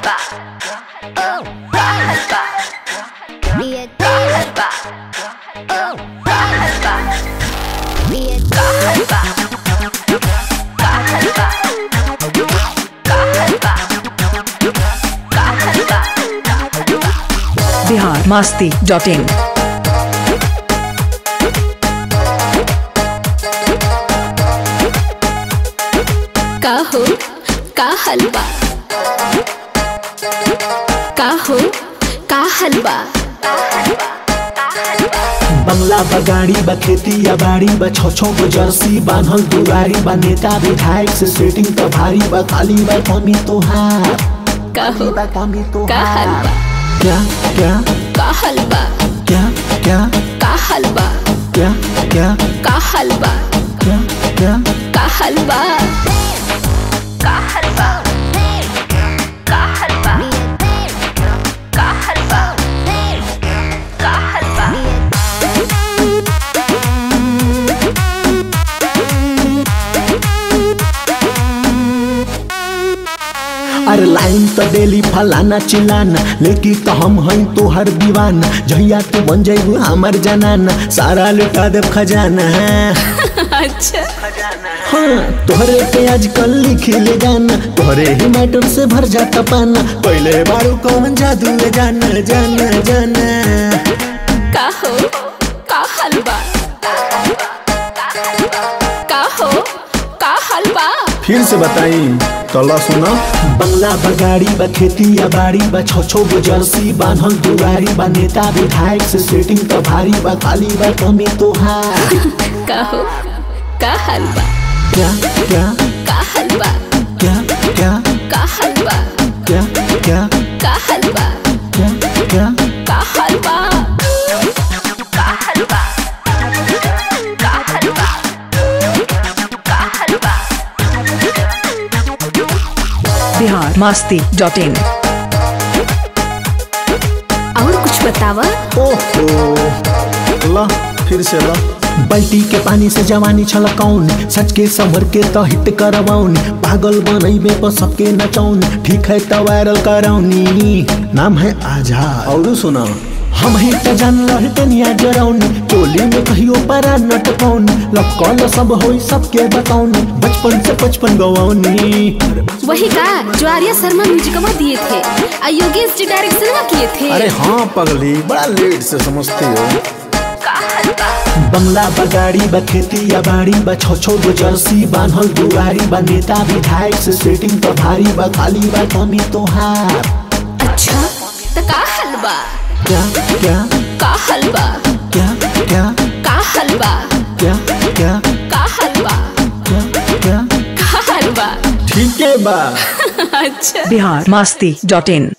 Bihar Masti dot इन का हो का हलवा का हो का हलवा बंगला बा गाड़ी बा खेती या बाड़ी बा छो छो गो जर्सी बान्हल दुआरी बा नेता विधायक से सेटिंग तो भारी बा खाली बा कमी तोहार का हो बा कमी का तोहार हलवा क्या क्या का हलवा क्या क्या का हलवा क्या क्या का हलवा क्या क्या का हलवा का हलवा का हलवा का हलवा का हलवा अरे लाइन तो डेली फलाना चिलाना लेकिन तो हम हई तोहर दीवाना जहिया तू बन जाइबू हमर जनाना सारा लुटा देव खजाना अच्छा हाँ तोहरे पे आजकल लिखे ले जाना तोहरे ही मैटर से भर जाता पाना पहले बारू कौन जादू ले जाना जाना जाना का हो का हलवा का हो का हलवा फिर से बताई तला सुना बंगला बगाड़ी बा खेती या बाड़ी बा छो छो गो जर्सी बान्हल दुआरी बा नेता विधायक से सेटिंग तो भारी बा खाली बा कमी तोहार का हो का हलवा क्या क्या का हलवा क्या क्या का हलवा क्या क्या का हलवा क्या क्या का हलवा का हलवा का हलवा का हलवा बिहार मास्ती डॉट इन और कुछ बतावा ओहो ला फिर से ला बाल्टी के पानी से जवानी छलकौनी सच के संभर के तो हिट करवाऊनी पागल बनैबे पर सबके नचौनी ठीक है तो वायरल करौनी नाम है आजाद और सुना हम ही तो जान रहे तनिया जरौनी चोली में कहियो परा नट पौनी लपकल सब होई सबके बताऊनी बचपन से बचपन गवाऊनी वही का जो आर्या शर्मा म्यूजिकमा दिए थे आ योगेश जी डायरेक्शन में किए थे अरे हाँ पगली बड़ा लेट से समझती हो बंगला बगाड़ी बा खेती या बाड़ी बा छो छो गो जर्सी बान्हल दुआरी बा नेता विधायक से सेटिंग तो भारी बा खाली बा कमी तोहार अच्छा तो का हलवा क्या क्या का हलवा क्या क्या का हलवा क्या क्या का हलवा क्या क्या का हलवा ठीक है बा अच्छा बिहार मास्ती डॉट इन